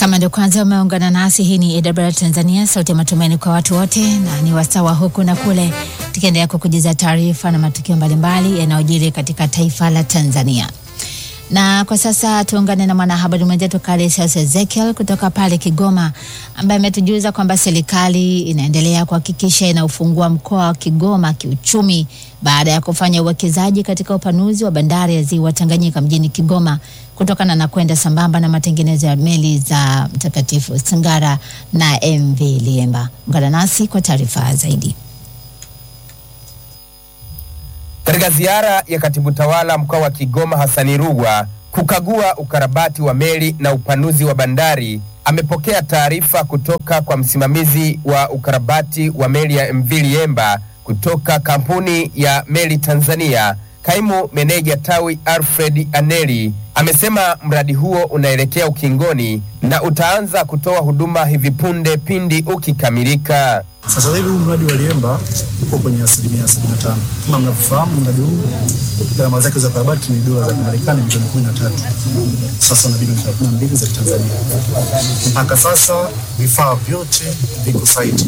Kama ndio kwanza umeungana nasi, hii ni AWR Tanzania, sauti ya matumaini kwa watu wote, na ni wasawa huku na kule, tukiendelea kukujuza taarifa na matukio mbalimbali yanayojiri katika taifa la Tanzania. Na kwa sasa tuungane na mwanahabari mwenzetu Kalesius Ezekiel kutoka pale Kigoma, ambaye ametujuza kwamba serikali inaendelea kuhakikisha inaufungua mkoa wa Kigoma kiuchumi baada ya kufanya uwekezaji katika upanuzi wa bandari ya ziwa Tanganyika mjini Kigoma kutokana na kwenda sambamba na matengenezo ya meli za Mtakatifu Sangara na MV Liemba. Ungana nasi kwa taarifa zaidi. Katika ziara ya katibu tawala mkoa wa Kigoma Hasani Rugwa kukagua ukarabati wa meli na upanuzi wa bandari, amepokea taarifa kutoka kwa msimamizi wa ukarabati wa meli ya MV Liemba kutoka kampuni ya meli Tanzania. Kaimu meneja tawi Alfred Aneli amesema mradi huo unaelekea ukingoni na utaanza kutoa huduma hivi punde pindi ukikamilika. Sasa hivi huu mradi wa Liemba uko kwenye asilimia 75. Kama mnavyofahamu, mradi huu gharama zake za ukarabati ni dola za Kimarekani milioni 13. Sasa na bilioni 32 za Tanzania. Mpaka sasa vifaa vyote viko site.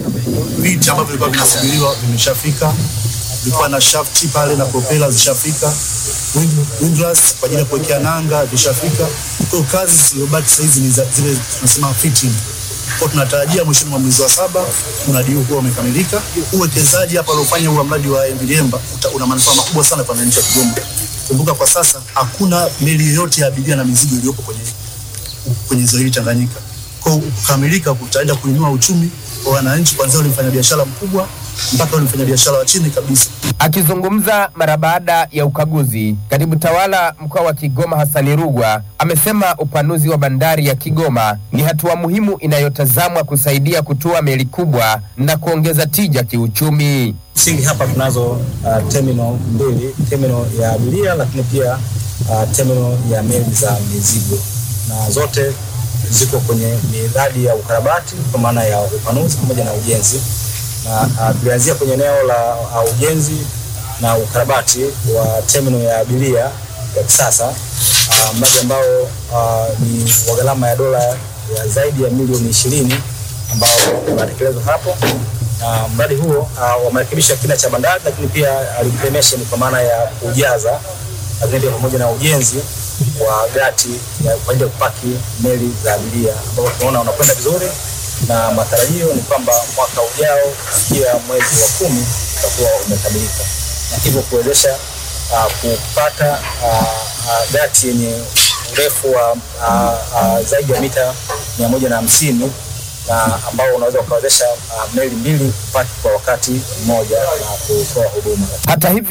Viti ambavyo vilikuwa vinasubiriwa vimeshafika, vilikuwa na shafti pale na propela zishafika, windlass kwa ajili ya kuwekea nanga vishafika. Kwa hiyo kazi zilizobaki sasa hizi ni za- zile tunasema fitting kwa tunatarajia mwishoni mwa mwezi wa saba mradi huu kuwa umekamilika. Uwekezaji hapa uliofanya huu wa mradi wa MV Liemba uta- una manufaa makubwa sana kwa wananchi wa Kigoma. Kumbuka kwa sasa hakuna meli yoyote ya abiria na mizigo iliyopo kwenye kwenye ziwa hili Tanganyika. Kwa hiyo kukamilika kutaenda kuinua uchumi wa wananchi, kuanzia ule mfanyabiashara mkubwa mpaka ule mfanyabiashara wa chini kabisa. Akizungumza mara baada ya ukaguzi, katibu tawala mkoa wa Kigoma Hasani Rugwa amesema upanuzi wa bandari ya Kigoma ni hatua muhimu inayotazamwa kusaidia kutua meli kubwa na kuongeza tija kiuchumi. Msingi hapa tunazo uh, terminal mbili, terminal ya abiria lakini pia uh, terminal ya meli za mizigo, na zote ziko kwenye miradi ya ukarabati kwa maana ya upanuzi pamoja na ujenzi, na uh, tulianzia kwenye eneo la uh, ujenzi na ukarabati wa terminal ya abiria ya kisasa uh, mradi ambao uh, ni wa gharama ya dola ya zaidi ya milioni ishirini ambao unatekelezwa hapo na mradi huo uh, wamerekebisha kina cha bandari, lakini pia uh, reclamation kwa maana ya kujaza, lakini pia pamoja na ujenzi wa gati ya kwa ajili ya kupaki meli za abiria ambao tunaona unakwenda vizuri, na matarajio ni kwamba mwaka ujao kufikia mwezi wa kumi utakuwa umekamilika, na hivyo kuwezesha uh, kupata uh, uh, gati yenye urefu wa uh, uh, zaidi ya mita mia moja na hamsini na ambao unaweza ukawezesha uh, meli mbili kupaki kwa wakati mmoja na kutoa huduma. Hata hivyo